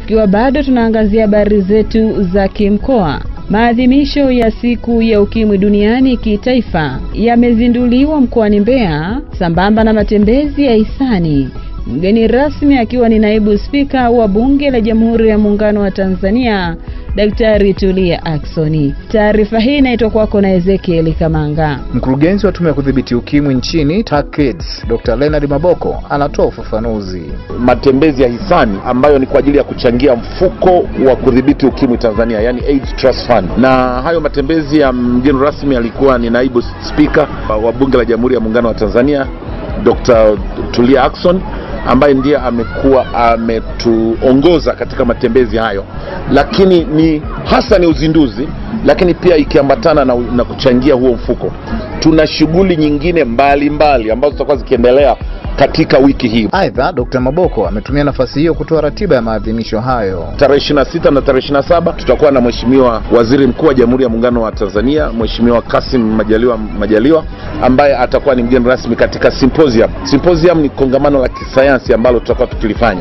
Tukiwa bado tunaangazia habari zetu za kimkoa, maadhimisho ya siku ya ukimwi duniani kitaifa yamezinduliwa mkoani Mbeya sambamba na matembezi ya hisani, mgeni rasmi akiwa ni naibu spika wa bunge la Jamhuri ya Muungano wa Tanzania Daktari Tulia Aksoni. Taarifa hii inaitwa kwako na Ezekiel Kamanga. Mkurugenzi wa tume ya kudhibiti ukimwi nchini TACAIDS Dr. Leonard Maboko anatoa ufafanuzi. matembezi ya hisani ambayo ni kwa ajili ya kuchangia mfuko wa kudhibiti ukimwi Tanzania, yani AIDS Trust Fund. Na hayo matembezi ya mgeni rasmi alikuwa ni naibu spika wa bunge la Jamhuri ya Muungano wa Tanzania Dr. Tulia Ackson ambaye ndiye amekuwa ametuongoza katika matembezi hayo, lakini ni hasa ni uzinduzi, lakini pia ikiambatana na, na kuchangia huo mfuko. Tuna shughuli nyingine mbalimbali mbali, ambazo zitakuwa zikiendelea katika wiki hii. Aidha, Dr. Maboko ametumia nafasi hiyo kutoa ratiba ya maadhimisho hayo. Tarehe 26 na tarehe 27 tutakuwa na Mheshimiwa Waziri Mkuu wa Jamhuri ya Muungano wa Tanzania, Mheshimiwa Kassim Majaliwa Majaliwa ambaye atakuwa ni mgeni rasmi katika symposium. Symposium ni kongamano la kisayansi ambalo tutakuwa tukilifanya.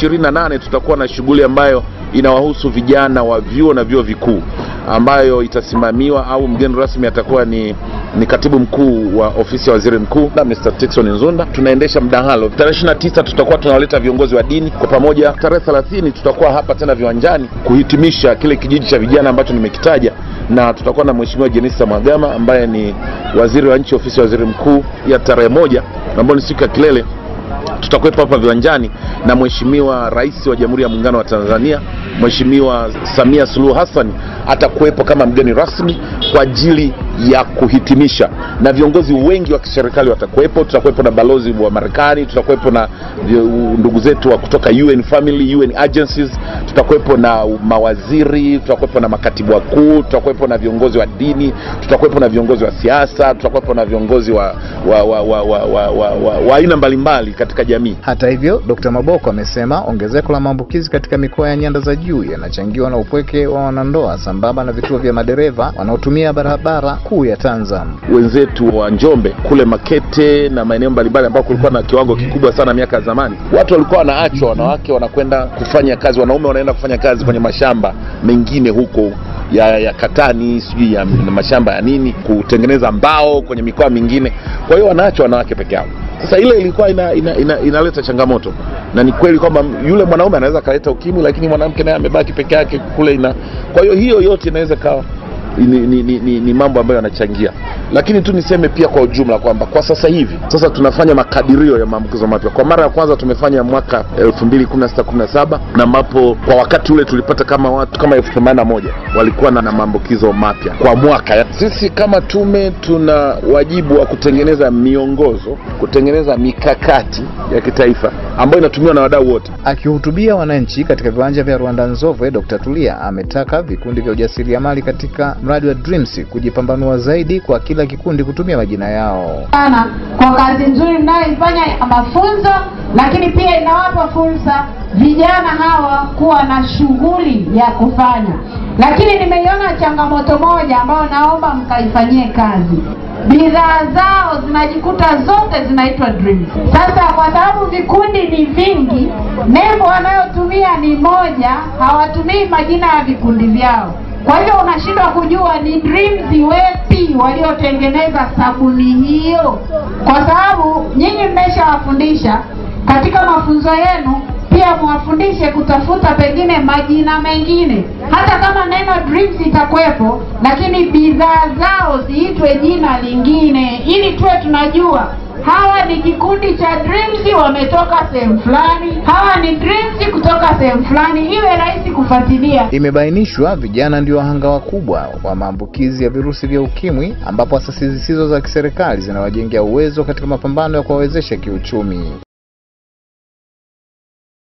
28 tutakuwa na shughuli ambayo inawahusu vijana wa vyuo na vyuo vikuu ambayo itasimamiwa au mgeni rasmi atakuwa ni ni katibu mkuu wa ofisi ya waziri mkuu na Mr. Tickson Nzunda. Tunaendesha mdahalo tarehe 29 tutakuwa tunawaleta viongozi wa dini kwa pamoja. Tarehe 30 tutakuwa hapa tena viwanjani kuhitimisha kile kijiji cha vijana ambacho nimekitaja, na tutakuwa na mheshimiwa Jenista Mhagama ambaye ni waziri wa nchi ofisi ya waziri mkuu. Ya tarehe moja ambayo ni siku ya kilele tutakuwepo hapa viwanjani na mheshimiwa rais wa Jamhuri ya Muungano wa Tanzania Mheshimiwa Samia Suluhu Hassan atakuwepo kama mgeni rasmi kwa ajili ya kuhitimisha, na viongozi wengi wa kiserikali watakuwepo. Tutakuwepo na balozi wa Marekani, tutakuwepo na ndugu zetu wa kutoka UN family, UN agencies, tutakuwepo na mawaziri, tutakuwepo na makatibu wakuu, tutakuwepo na viongozi wa dini, tutakuwepo na viongozi wa siasa, tutakuwepo na viongozi wa wa wa wa wa wa wa wa wa aina mbalimbali katika jamii. Hata hivyo, Dr. Maboko amesema ongezeko la maambukizi katika mikoa ya nyanda za juu yanachangiwa na upweke wa wanandoa sambamba na vituo vya madereva wanaotumia barabara kuu ya Tanzam. Wenzetu wa Njombe kule Makete na maeneo mbalimbali ambao kulikuwa na kiwango kikubwa sana miaka ya zamani, watu walikuwa wanaachwa, wanawake wanakwenda kufanya kazi, wanaume wanaenda kufanya kazi kwenye mashamba mengine huko ya, ya katani sijui ya mashamba ya nini, kutengeneza mbao kwenye mikoa mingine. Kwa hiyo wanaachwa wanawake peke yao. Sasa ile ilikuwa ina, ina, ina, inaleta changamoto, na ni kweli kwamba yule mwanaume anaweza akaleta ukimwi, lakini mwanamke naye amebaki peke yake kule ina. Kwa hiyo hiyo yote inaweza kawa ni, ni, ni, ni, ni mambo ambayo yanachangia, lakini tu niseme pia kwa ujumla kwamba kwa sasa hivi sasa tunafanya makadirio ya maambukizo mapya. Kwa mara ya kwanza tumefanya mwaka 2016 17 na ambapo kwa wakati ule tulipata kama watu kama elfu themanini na moja walikuwa na, na maambukizo mapya kwa mwaka. Sisi kama tume tuna wajibu wa kutengeneza miongozo, kutengeneza mikakati ya kitaifa ambayo inatumiwa na wadau wote. Akihutubia wananchi katika viwanja vya Rwanda Nzove, Dr. Tulia ametaka vikundi vya ujasiriamali katika mradi wa Dreams kujipambanua zaidi kwa kila kikundi kutumia majina yao. sana kwa kazi nzuri mnayoifanya ya mafunzo, lakini pia inawapa fursa vijana hawa kuwa na shughuli ya kufanya. Lakini nimeiona changamoto moja ambayo naomba mkaifanyie kazi. Bidhaa zao zinajikuta zote zinaitwa Dreams. Sasa kwa sababu vikundi ni vingi, nembo wanayotumia ni moja, hawatumii majina ya vikundi vyao. Kwa hiyo unashindwa kujua ni Dreams wepi waliotengeneza sabuni hiyo, kwa sababu nyinyi mmeshawafundisha katika mafunzo yenu pia muwafundishe kutafuta pengine majina mengine, hata kama neno Dreams itakuwepo, lakini bidhaa zao ziitwe jina lingine, ili tuwe tunajua hawa ni kikundi cha Dreams wametoka sehemu fulani, hawa ni Dreams kutoka sehemu fulani, iwe rahisi kufuatilia. Imebainishwa vijana ndio wahanga wakubwa wa maambukizi ya virusi vya ukimwi, ambapo asasi zisizo za kiserikali zinawajengea uwezo katika mapambano ya kuwawezesha kiuchumi.